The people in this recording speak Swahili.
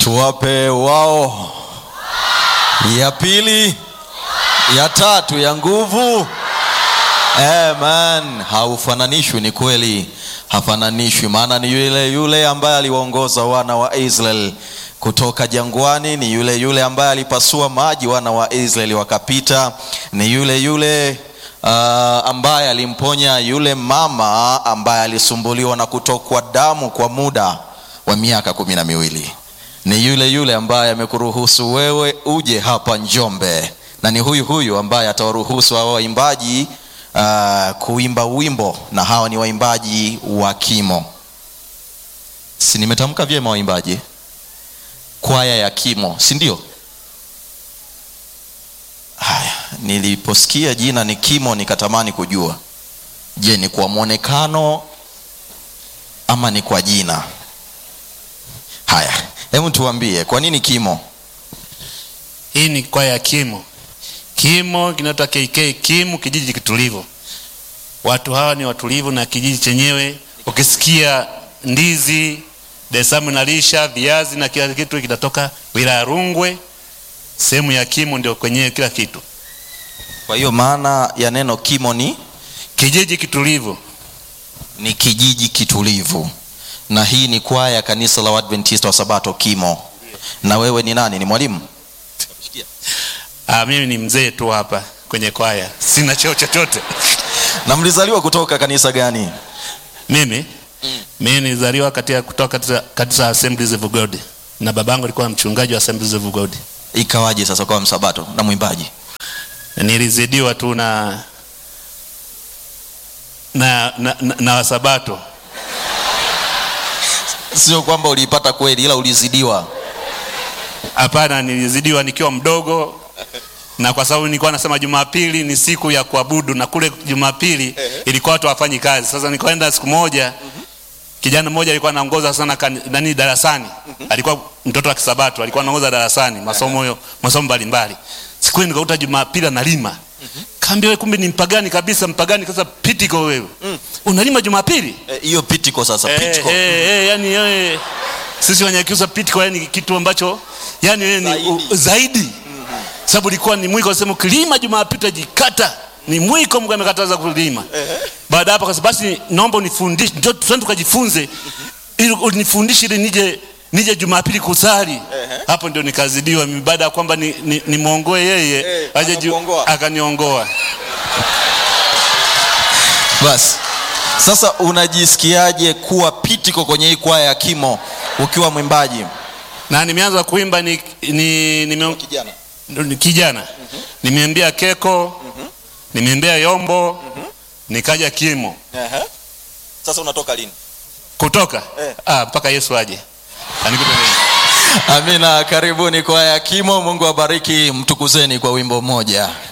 tuwape wao ya pili ya tatu ya nguvu Amen. haufananishwi ni kweli hafananishwi maana ni yule yule ambaye aliwaongoza wana wa israel kutoka jangwani ni yule yule ambaye alipasua maji wana wa israeli wakapita ni yule yule uh, ambaye alimponya yule mama ambaye alisumbuliwa na kutokwa damu kwa muda wa miaka kumi na miwili ni yule yule ambaye amekuruhusu wewe uje hapa njombe na ni huyu huyu ambaye atawaruhusu hawa waimbaji uh, kuimba wimbo na hawa ni waimbaji wa kimo si nimetamka vyema waimbaji kwaya ya kimo si ndio haya niliposikia jina ni kimo nikatamani kujua je ni kwa mwonekano ama ni kwa jina haya hebu tuambie kwa nini kimo hii ni kwaya ya kimo kimo kinaitwa kk kimu kijiji kitulivu watu hawa ni watulivu na kijiji chenyewe ukisikia ndizi desamu nalisha viazi na kila kitu kinatoka wilaya rungwe sehemu ya kimo ndio kwenyewe kila kitu kwa hiyo maana ya neno kimo ni kijiji kitulivu ni kijiji kitulivu na hii ni kwaya ya kanisa la uadventista wa sabato kimo na wewe ni nani ni mwalimu ah, mimi ni mzee tu hapa kwenye kwaya sina cheo chochote na mlizaliwa kutoka kanisa gani mimi mm. mimi nilizaliwa katika kutoka katika, katika assemblies of god na babangu alikuwa mchungaji wa assemblies of god ikawaje sasa kwa msabato na mwimbaji nilizidiwa tu na na na, na, na wasabato sio kwamba uliipata kweli ila ulizidiwa hapana nilizidiwa nikiwa mdogo na kwa sababu nilikuwa nasema jumapili ni siku ya kuabudu na kule jumapili ilikuwa watu hawafanyi kazi sasa nikaenda siku moja kijana mmoja alikuwa anaongoza sana kani- nani darasani alikuwa mtoto wa kisabato alikuwa anaongoza darasani masomo yo- masomo mbalimbali siku hiyo nikakuta jumapili analima kaambia wewe kumbe ni mpagani kabisa mpagani sasa pitiko wewe unalima jumapili Eh, hiyo pitiko sasa Eh, pitiko eh, eh, yani eh, sisi wanyakiusa pitiko yani kitu ambacho yani eh, ni Zaidi. u- zaidi sababu ilikuwa ni mwiko sema ukilima jumapili utajikata ni mwiko mungu amekataza kulima baada ya hapo akasema basi naomba unifundishe ndio twende tukajifunze ili unifundishe ili nije nije jumapili kusali hapo ndio nikazidiwa mimi baada ya kwamba ni, ni, nimwongoe yeye Eh, aje ju- akakuongoa. akaniongoa basi sasa unajisikiaje kuwa pitiko kwenye hii kwaya ya kimo ukiwa mwimbaji na nimeanza kuimba ni, ni, nime, kijana ni kijana nimeambia keko nimeambia yombo nikaja kimo sasa unatoka lini kutoka Eh. ah, mpaka yesu aje anikute mimi amina karibuni kwaya ya kimo mungu awabariki mtukuzeni kwa wimbo mmoja